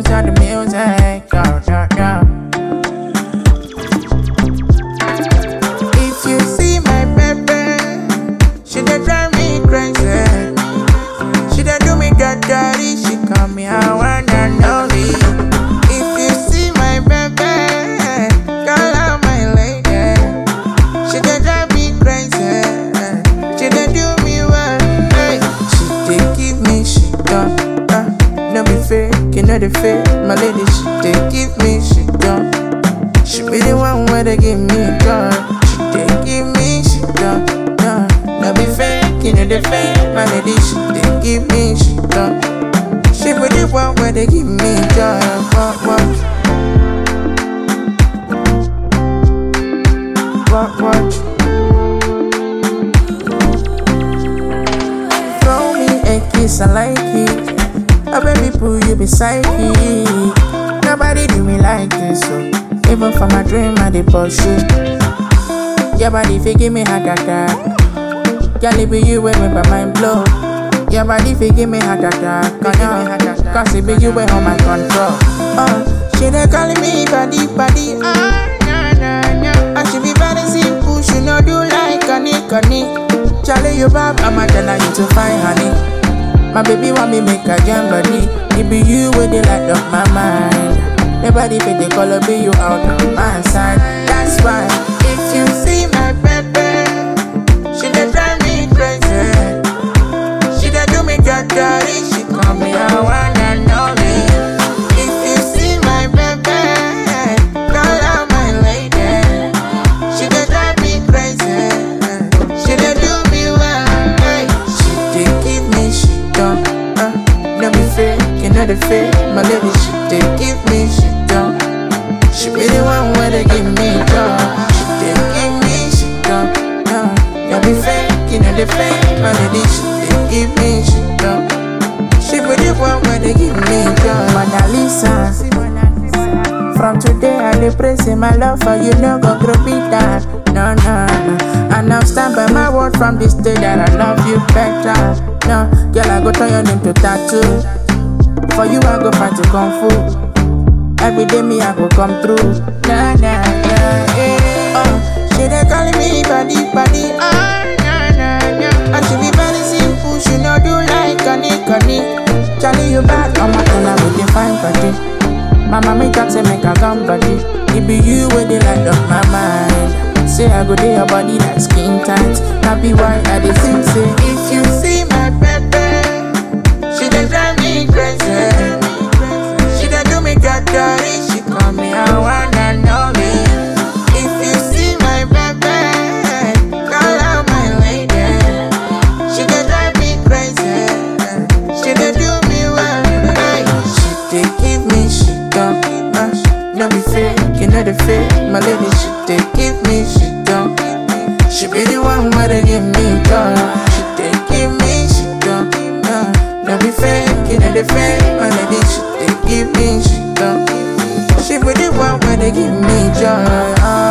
bounce on the music. Yo, yo, yo. If you see my baby, she dey drive me crazy. She dey do me dirty, she call me her one and only. If you see my baby, call her my lady. She dey drive me crazy, she dey do me well. Hey. She dey give me she done, uh, no be fake, you know the fake. My lady, she dey give me she done. She be the one where they give me gun. She dey give me she done, done. No be fake, you know the fake. My lady, she dey give me she done. She be the one where they give me joy. What, what? What, what? Throw me a kiss, I like it. A baby boo, you be psyche. Nobody do me like this, so even for my dream, I dey pursue. Your body fi give me heart attack. Girl, it be you when make my mind blow. Your body fi give me heart attack, oh no. Cause it be you when on my control. Uh, she dey calling me body, body, ah, nah, nah, nah. And she be very simple, she no do like honey, honey. Charlie, you back, I'ma tell her you to find honey. My baby want me make a jam body. It be you with the light of my mind. Nobody fit the color be you out on my side. That's why if you see my baby, she dey drive me crazy. She dey do me dirty. She call me her one and only. If you see my baby, call her my lady. She dey drive me crazy. She dey do me well. Hey. She dey give me she done. Uh, no be fake, you know the fake. My lady, she dey give me she done. She be the one where they give me joy. She dey give me she done. Uh, no be fake, you know the fake. My lady, she dey give me she done. She be the one where they give me joy. Mona Lisa. From today I dey pray say my love for you no go grow bitter. No, no, no. And I'm stand by my word from this day that I love you better. No, girl I go turn your name to tattoo. For you I go fight to kung fu. Every day me I go come through. Nah, nah, nah, eh. Oh, she dey calling me body, body. Ah, nah, nah, nah. And she be very simple, she no do like honey, honey. Charlie you bad, I'm a girl with the fine body. Mama make her say make her come body. It be you with the light of my mind. Say I go day your body like skin tight. That be why I dey think say if you see my baby, she dey drive me crazy. She dey do me dirty. She call me her one and only. If you see my baby, call her my lady. She dey drive me crazy. She dey do me well. Hey. She dey give me she done. Uh, no be fake, you know the fake. My lady, she dey give me she done. She be the one where they give me joy. She dey give me she done. Uh, no be fake, you know the fake. My lady, she dey give me she done. She be the one where they give me joy. Uh,